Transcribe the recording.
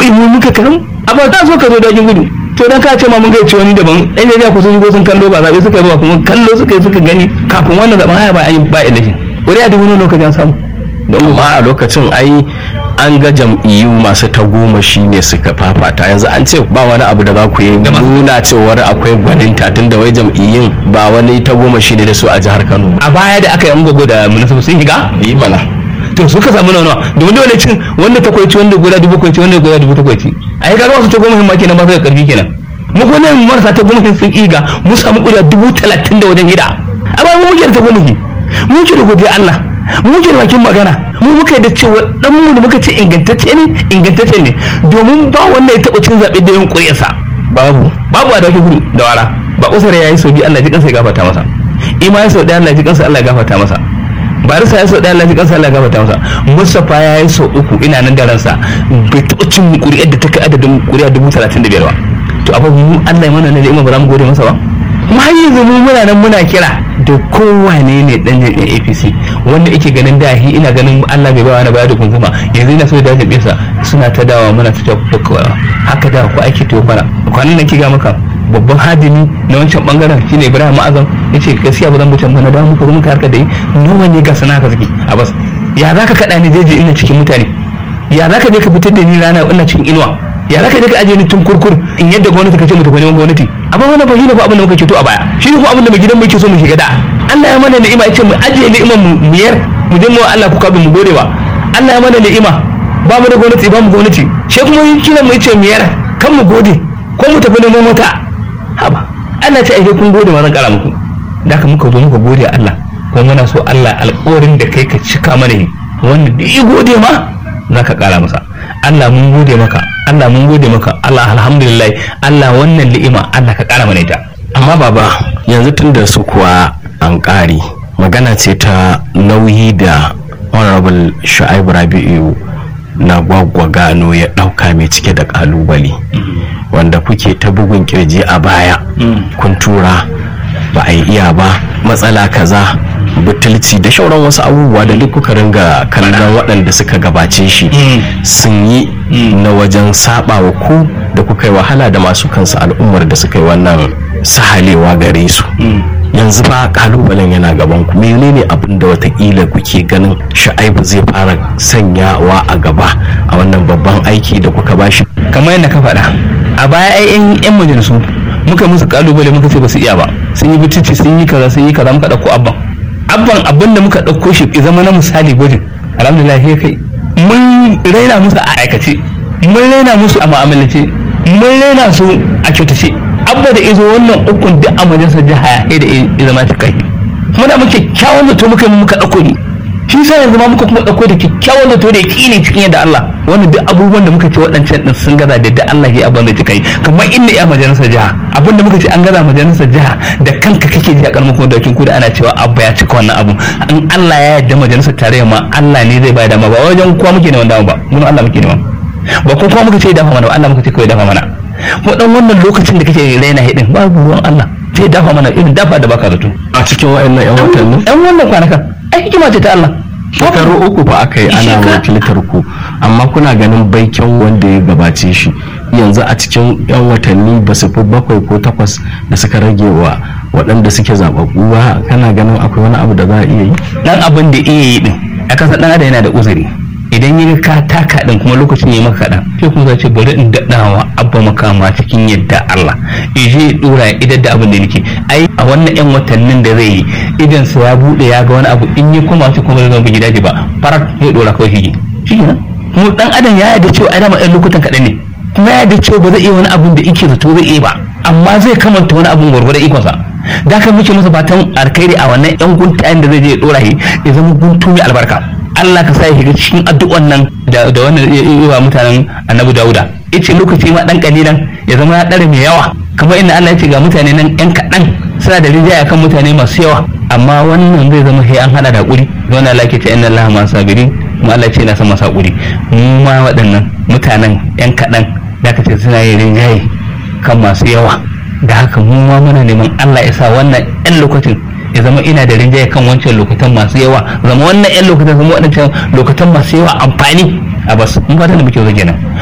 maudu'i mu muka kan a ba ta so ka zo dakin gudu to dan ka ce ma mun gaice wani daban ɗan jarida ku sun shigo sun kallo ba zaɓe suka yi ba kuma kallo suka yi suka gani kafin wannan zaɓen haya ba a yi ba election wani a dubu lokacin an samu amma a lokacin ai an ga jam'iyyu masu tagomashi ne suka fafata yanzu an ce ba wani abu da za ku yi nuna cewar akwai gwaninta tun da wai jam'iyyun ba wani tagomashi ne da su a jihar kano a baya da aka yi an da munasabu sun higa yi mana to suka samu nawa domin dole cin wanda takwaici wanda guda dubu kwaici wanda guda dubu takwaici a yi kaga wasu tagomashin ma kenan ba su da karfi kenan mu ko nan marasa tagomashin sun iga mu samu kuriya dubu talatin da wajen hida a ba mu muke da tagomashi mu muke da godiya Allah mu muke da bakin magana mu muka da cewa dan mu da muka ce ingantacce ne ingantacce ne domin ba wanda ya taba cin zabe da yin kuriyarsa babu babu a dauke gudu da wara ba usare yayi sau biyu Allah ji kansa ya gafarta masa ima ya sau daya Allah ji kansa Allah ya gafarta masa barisa ya sau daya Allah ji kansa Allah ya gafarta masa Mustapha ya yi sau uku ina nan da ransa bai taba cin kuriyar da ta kai adadin kuriya dubu talatin da biyar ba to abu mu Allah ya mana ne da ima ba za mu gode masa ba kuma har yanzu mu muna nan muna kira da kowane ne dan jam'iyyar APC wanda yake ganin da hi ina ganin Allah bai ba wani baya da kunzuma yanzu ina so da jam'iyyar sa suna ta dawa muna ta tabbakawa haka da ku ake to fara kwanan nan kiga maka babban hadimi na wancan bangaren shine Ibrahim Azam yace gaskiya ba zan mutu ba na da muka zo muka harka da yi nawa ne ga sana ka saki a bas ya zaka kada ni jeje ina cikin mutane ya zaka je ka fitar da ni rana ina cikin inuwa ya zaka je ka aje ni tun kurkur in yadda gwamnati ka ce mu tafi neman gwamnati amma wannan ba shine ko abin da muka ceto a baya shine ko abin da mai gidan mu yake so mu shiga da Allah ya mana ni'ima yace mu aje ni'imar mu miyar mu je mu Allah ku kabin mu gode wa Allah ya mana ni'ima ba mu da gwamnati ba mu gwamnati shi kuma yin kiran mu yace miyar kan mu gode ko mu tafi neman mota haba Allah ce ai kun gode ma zan kara muku da haka muka zo muka gode Allah kuma muna so Allah alƙawarin da kai ka cika mana ne wanda da ya gode ma za ka kara masa Allah mun gode maka Allah mun gode maka Allah alhamdulillah Allah wannan ni'ima Allah ka kara mana ita amma baba yanzu tun da su kuwa an ƙare magana ce ta nauyi da honorable shu'aibu rabi'u na gwagwa gano ya ɗauka mai cike da ƙalubale wanda kuke ta bugun kirji a baya kun tura ba a yi iya ba matsala kaza butulci da shauran wasu abubuwa da duk kuka ringa kallon waɗanda suka gabace shi sun yi na wajen saba wa ku da kuka yi wahala da masu kansu al'ummar da suka yi wannan sahalewa gare su yanzu ba kalubalen yana gaban ku menene abin da watakila kuke ganin sha'aibu zai fara sanyawa a gaba a wannan babban aiki da kuka bashi kamar yadda ka faɗa a baya ai yan majalisu muka musu kalubale muka ce ba su iya ba sun yi bitici sun yi kaza sun yi kaza muka ɗauko abban abban abin da muka ɗauko shi ya zama na misali gwajin alhamdulillah ya kai mun raina musu a aikace mun raina musu a mu'amalace mun raina su a kyautace abba da izo wannan ukun duk a majalisar jiha ya da ya zama ta kai kuma da muke kyawun zato muka yi muka ɗauko ne shi sa yanzu ma muka kuma ɗauko da kyakkyawan zato da yaƙini cikin yadda Allah wannan duk abubuwan da muka ce waɗancan ɗin sun gaza da da Allah ya abin da kika yi kamar inda ya majalisar jiha abin da muka ce an gaza majalisar jiha da kanka kake ji a ƙarƙashin kuma dakin ku da ana cewa abba ya cika wannan abu in Allah ya yarda majalisar tarayya ma Allah ne zai ba dama ba wajen kowa muke neman dama ba mun Allah muke neman ba ko kowa muka ce dafa mana ba Allah muka ce kawai dafa mana ko dan wannan lokacin da kake raina hidin babu ruwan Allah sai dafa mana irin dafa da baka zato a cikin wayannan yan watanni yan wannan kwanakan ai hikima ce ta Allah shekaru uku fa aka yi ana wakiltar ku amma kuna ganin baikin wanda ya gabace shi yanzu a cikin yan watanni ba su fi bakwai ko takwas da suka rage wa waɗanda suke zaɓaɓɓu ba kana ganin akwai wani abu da za a iya yi dan abin da iya yi din a kasa dan adam yana da uzuri idan yi ka taka din kuma lokacin ya maka kaɗan sai kuma za ce bari in daɗawa abba makama cikin yadda Allah ije dora ya idar da abin da nake ai a wannan yan watannin da zai yi idan sa ya bude ya ga wani abu in ya koma sai kuma zai zama gidaje ba farar ya dora kawai shige shi ne kuma dan adam ya yarda cewa ai dama ɗan lokutan kaɗan ne kuma ya yarda cewa ba zai iya wani abun da yake zato zai iya ba amma zai kamanta wani abun gwargwadon ikonsa da ka muke masa fatan alkhairi a wannan yan guntayen da zai je ya dora shi ya zama guntu mai albarka Allah ka sa ya shiga cikin addu'an nan da wannan yawa mutanen annabi Dawuda yace lokaci ma dan kalilan ya zama ya dare mai yawa kamar inda Allah ya ce ga mutane nan yan kaɗan suna da rinjaya kan mutane masu yawa amma wannan zai zama sai an hada da hakuri don Allah ke ce inna Allah ma sabirin kuma Allah ce na san masa hakuri mu ma waɗannan mutanen yan kaɗan da ka ce suna yin rinjaye kan masu yawa da haka mu ma muna neman Allah ya sa wannan yan lokacin ya zama ina da rinjaye kan wancan lokutan masu yawa zama wannan yan lokutan zama waɗancan lokutan masu yawa amfani a bas mun fata da muke zo kenan